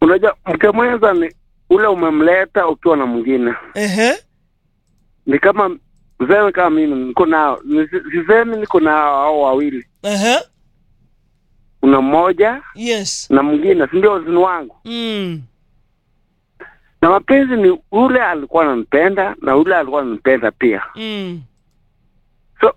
unajua mke mwenza ni ule umemleta ukiwa na mwingine Ehe. ni kama useme kama mimi niko nao Nisi- sisemi niko nao hao wawili Ehe. kuna mmoja Yes. na mwingine si ndio ni wangu Mm. na mapenzi ni ule alikuwa ananipenda na ule alikuwa ananipenda pia Mm. so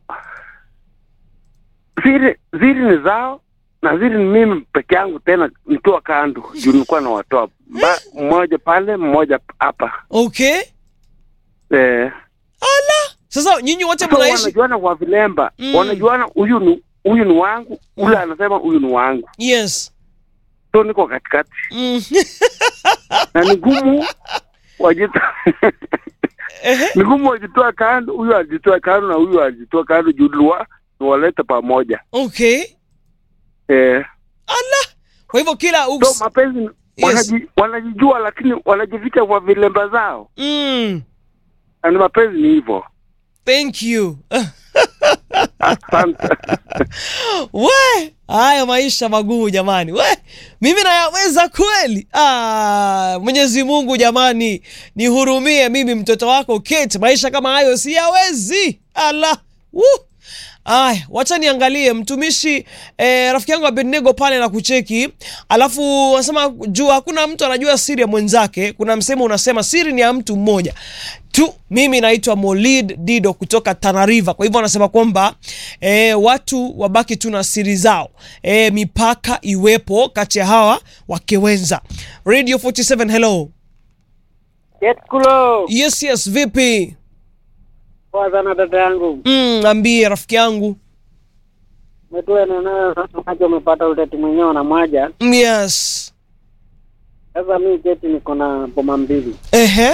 zile zile ni zao na zile ni mimi peke yangu tena nikiwa kando juu nilikuwa nawatoa Ba- mmoja pale mmoja hapa Okay. eh, Ala. Sasa nyinyi wote so mnaishi wanajuana kwa vilemba Mm. wanajuana huyu ni huyu ni wangu ule anasema huyu ni wangu Yes. so niko katikati Mm. na ni gumu wajita Ehe. ni gumu wajitoa kando huyu ajitoa kando na huyu ajitoa kando juu liwa niwalete pamoja Okay. eh, Ala. Kwa hivyo kila so uks. mapenzi Yes. wanaji, wanajijua lakini wanajificha kwa vilemba zao Mm. na ni mapenzi ni hivyo Thank you. asante we haya maisha magumu jamani we mimi nayaweza kweli ah, mwenyezi mungu jamani nihurumie mimi mtoto wako Kate maisha kama hayo siyawezi ala Woo. Aya, wacha niangalie mtumishi eh, rafiki yangu Abednego pale na kucheki, alafu wanasema juu hakuna mtu anajua siri ya mwenzake. Kuna msemo unasema siri ni ya mtu mmoja tu. Mimi naitwa Molid Dido kutoka Tana River. Kwa hivyo wanasema kwamba eh, watu wabaki tu na siri zao, eh, mipaka iwepo kati ya hawa wakewenza. Radio 47 hello. Jetkulo, Yes, yes, vipi? poa sana dada yangu. Mm, ambie rafiki yangu. Umetua eneo sasa maji umepata uteti mwenyewe na mwaja. Mm, Yes. Sasa mi jeti niko na boma mbili. Ehe.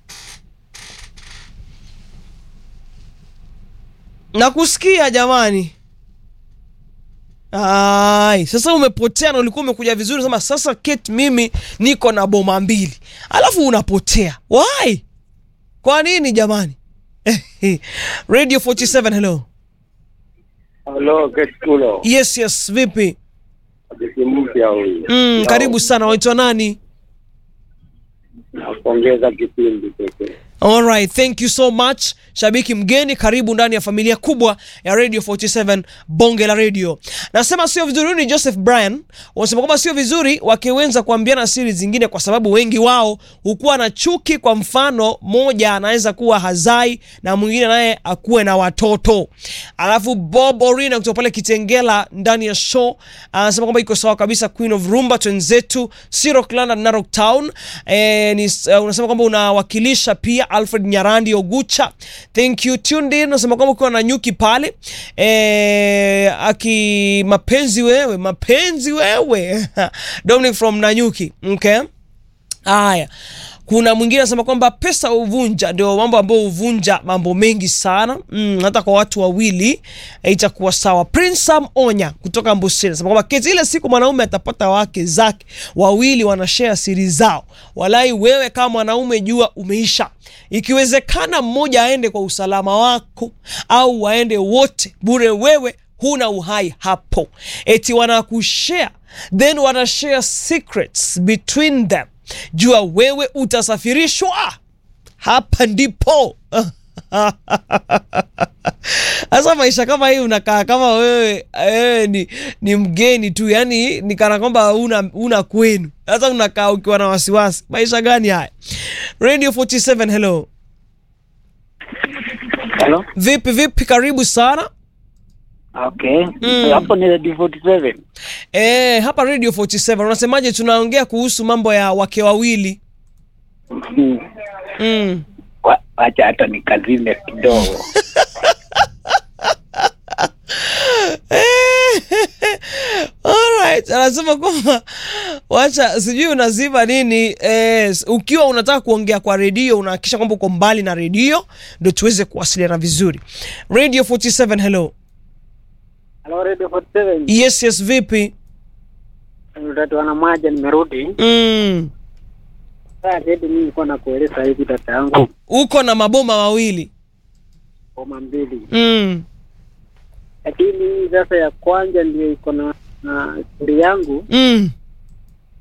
Nakusikia jamani. Ai, sasa umepotea na ulikuwa umekuja vizuri sema sasa Kate mimi niko na boma mbili. Alafu unapotea. Why? Kwa nini jamani? Radio 47 hello. halo ketkulo Yes, yes, vipi? adisi mpya huyu Mm, karibu sana. Waitwa nani? napongeza kipindi pekee Alright, thank you so much. Shabiki mgeni, karibu ndani ya familia kubwa ya Radio 47 Bonge la Radio. Nasema sio vizuri, huyu ni Joseph Bryan. Wanasema kwamba sio vizuri wakiwenza kuambiana siri zingine kwa sababu wengi wao hukuwa na chuki. Kwa mfano, moja anaweza kuwa hazai na mwingine naye akuwe na watoto. Alafu Bob Orina kutoka pale Kitengela ndani ya show anasema kwamba iko sawa kabisa. Queen of Rumba twenzetu Siro Klanda Narok Town. Eh, ni, uh, unasema kwamba unawakilisha pia Alfred Nyarandi Ogucha. Thank you tuned in. Unasema kwamba ukiwa na nyuki pale eh, aki mapenzi wewe mapenzi wewe Dominic from Nanyuki okay. Haya, kuna mwingine anasema kwamba pesa huvunja, ndio mambo ambayo huvunja mambo mengi sana mm, hata kwa watu wawili eh, itakuwa sawa. Prince Sam Onya kutoka Mbusini anasema kwamba keti ile siku mwanaume atapata wake zake wawili wanashare siri zao, walai wewe kama mwanaume jua umeisha. Ikiwezekana mmoja aende kwa usalama wako au waende wote bure, wewe huna uhai hapo. Eti wanakushare then wanashare secrets between them jua wewe utasafirishwa hapa ndipo sasa maisha kama hii unakaa kama wewe wewe ni, ni mgeni tu yani ni kana kwamba una, una kwenu sasa unakaa ukiwa na wasiwasi maisha gani haya radio 47 hello Hello? vipi vipi karibu sana Okay. Mm. Hapo ni Radio 47. e, hapa radio 47 unasemaje tunaongea kuhusu mambo ya wake wawili Mm. mm. Wa- Wacha hata nikazime kidogo. Alright, anasema kwamba wacha sijui unazima nini eh, ukiwa unataka kuongea kwa redio unahakikisha kwamba uko mbali na redio ndo tuweze kuwasiliana vizuri. Radio 47 hello. Hello Radio 47. Yes, yes, vipi? Utatu wana mwaja nimerudi. Mm. Sasa jeti mimi nilikuwa nakueleza hivi dada yangu. Uko na maboma mawili. Boma mbili. Mm. Lakini hii sasa ya kwanza ndio iko na na siri yangu. Mm.